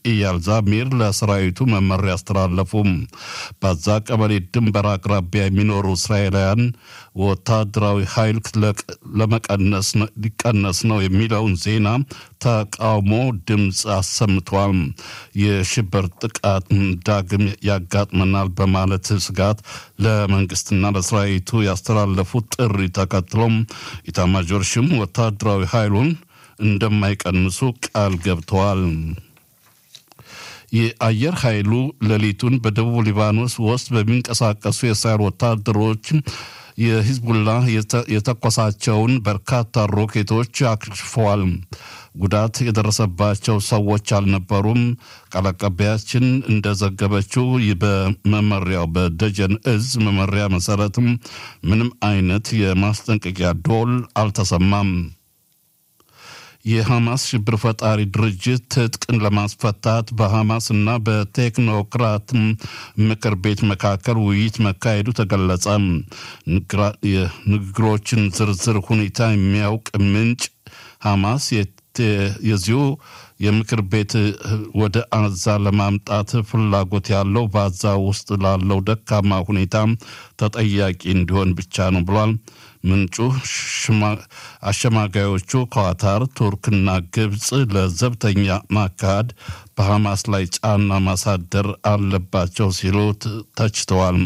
ኢያል ዛሚር ለሰራዊቱ መመሪያ አስተላለፉም። በዛ ቀበሌ ድንበር አቅራቢያ የሚኖሩ እስራኤላውያን ወታደራዊ ኃይል ለመቀነስ ሊቀነስ ነው የሚለውን ዜና ተቃውሞ ድምፅ አሰምቷል። የሽብር ጥቃት ዳግም ያጋጥመናል በማለት ስጋት ለመንግስትና ለሰራዊቱ ያስተላለፉት ጥሪ ተከትሎም ኢታማዦር ሹም ወታደራዊ ኃይሉን እንደማይቀንሱ ቃል ገብተዋል። የአየር ኃይሉ ሌሊቱን በደቡብ ሊባኖስ ውስጥ በሚንቀሳቀሱ የእስራኤል ወታደሮች የሂዝቡላ የተኮሳቸውን በርካታ ሮኬቶች አክሽፈዋል። ጉዳት የደረሰባቸው ሰዎች አልነበሩም። ቃል አቀባያችን እንደዘገበችው በመመሪያው በደጀን እዝ መመሪያ መሰረትም ምንም አይነት የማስጠንቀቂያ ዶል አልተሰማም። የሐማስ ሽብር ፈጣሪ ድርጅት ትጥቅን ለማስፈታት በሐማስ እና በቴክኖክራት ምክር ቤት መካከል ውይይት መካሄዱ ተገለጸ። የንግግሮችን ዝርዝር ሁኔታ የሚያውቅ ምንጭ ሐማስ የዚሁ የምክር ቤት ወደ አዛ ለማምጣት ፍላጎት ያለው በአዛ ውስጥ ላለው ደካማ ሁኔታ ተጠያቂ እንዲሆን ብቻ ነው ብሏል። ምንጩ አሸማጋዮቹ ኳታር፣ ቱርክና ግብፅ ለዘብተኛ ማካሄድ በሐማስ ላይ ጫና ማሳደር አለባቸው ሲሉ ተችተዋል።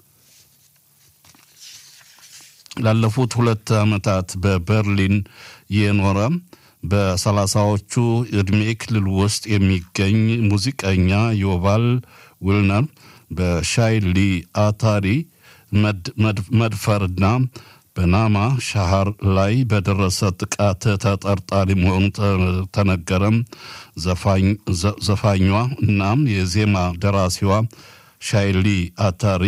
ላለፉት ሁለት ዓመታት በበርሊን የኖረ በሰላሳዎቹ ዕድሜ ክልል ውስጥ የሚገኝ ሙዚቀኛ ዮቫል ዊልነር በሻይሊ አታሪ መድፈርና በናማ ሻሃር ላይ በደረሰ ጥቃት ተጠርጣሪ መሆኑ ተነገረም። ዘፋኟ እናም የዜማ ደራሲዋ ሻይሊ አታሪ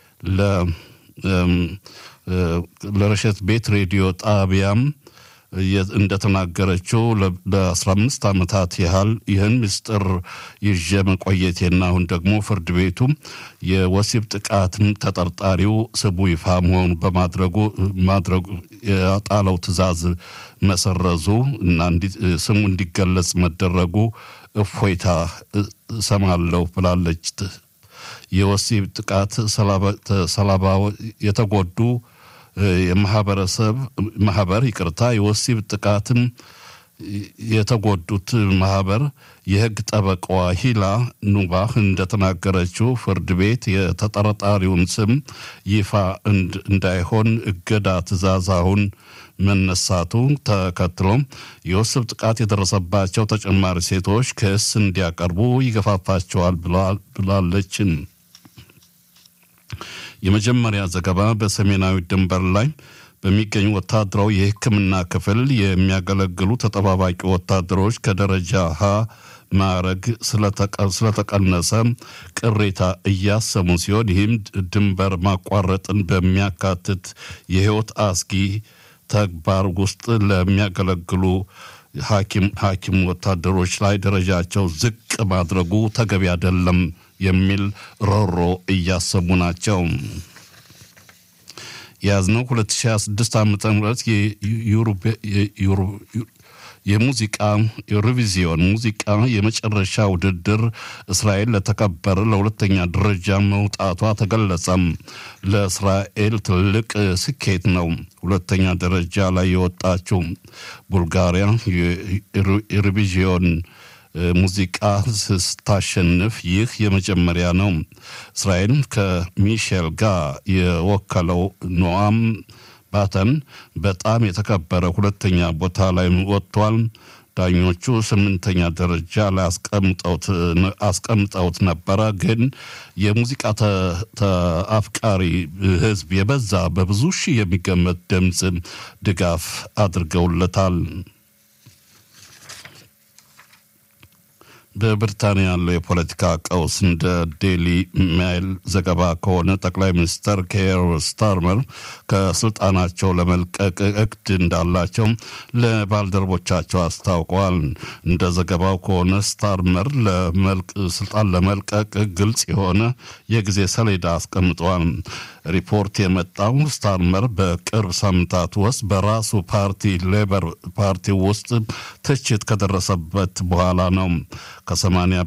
ለረሸት ቤት ሬዲዮ ጣቢያም እንደተናገረችው ለ15 ዓመታት ያህል ይህን ምስጢር ይዤ መቆየቴና አሁን ደግሞ ፍርድ ቤቱ የወሲብ ጥቃትም ተጠርጣሪው ስሙ ይፋ መሆኑ በማድረጉ ማድረጉ የጣለው ትዕዛዝ መሰረዙ እና ስሙ እንዲገለጽ መደረጉ እፎይታ እሰማለሁ ብላለች። የወሲብ ጥቃት ሰለባ የተጎዱ የማህበረሰብ ማህበር ይቅርታ የወሲብ ጥቃትን የተጎዱት ማህበር የህግ ጠበቃዋ ሂላ ኑባህ እንደተናገረችው ፍርድ ቤት የተጠረጣሪውን ስም ይፋ እንዳይሆን እገዳ ትዕዛዝ አሁን መነሳቱ ተከትሎም የወሲብ ጥቃት የደረሰባቸው ተጨማሪ ሴቶች ክስ እንዲያቀርቡ ይገፋፋቸዋል ብላለችን። የመጀመሪያ ዘገባ በሰሜናዊ ድንበር ላይ በሚገኙ ወታደራዊ የሕክምና ክፍል የሚያገለግሉ ተጠባባቂ ወታደሮች ከደረጃ ሀ ማዕረግ ስለተቀነሰ ቅሬታ እያሰሙ ሲሆን ይህም ድንበር ማቋረጥን በሚያካትት የህይወት አስጊ ተግባር ውስጥ ለሚያገለግሉ ሐኪም ወታደሮች ላይ ደረጃቸው ዝቅ ማድረጉ ተገቢ አይደለም የሚል ሮሮ እያሰሙ ናቸው። የያዝነው 2026 ዓ ም የሙዚቃ ዩሮቪዚዮን ሙዚቃ የመጨረሻ ውድድር እስራኤል ለተከበረ ለሁለተኛ ደረጃ መውጣቷ ተገለጸም። ለእስራኤል ትልቅ ስኬት ነው። ሁለተኛ ደረጃ ላይ የወጣችው ቡልጋሪያ ዩሮቪዚዮን ሙዚቃ ስታሸንፍ ይህ የመጀመሪያ ነው። እስራኤል ከሚሼል ጋር የወከለው ኖአም ባተን በጣም የተከበረ ሁለተኛ ቦታ ላይ ወጥቷል። ዳኞቹ ስምንተኛ ደረጃ ላይ አስቀምጠውት ነበረ። ግን የሙዚቃ አፍቃሪ ሕዝብ የበዛ በብዙ ሺህ የሚገመት ድምፅ ድጋፍ አድርገውለታል። በብሪታንያ ያለው የፖለቲካ ቀውስ እንደ ዴሊ ሜይል ዘገባ ከሆነ ጠቅላይ ሚኒስትር ኬር ስታርመር ከስልጣናቸው ለመልቀቅ እቅድ እንዳላቸው ለባልደረቦቻቸው አስታውቀዋል። እንደ ዘገባው ከሆነ ስታርመር ስልጣን ለመልቀቅ ግልጽ የሆነ የጊዜ ሰሌዳ አስቀምጠዋል። ሪፖርት የመጣው ስታርመር በቅርብ ሳምንታት ውስጥ በራሱ ፓርቲ ሌበር ፓርቲ ውስጥ ትችት ከደረሰበት በኋላ ነው። ከሰማንያ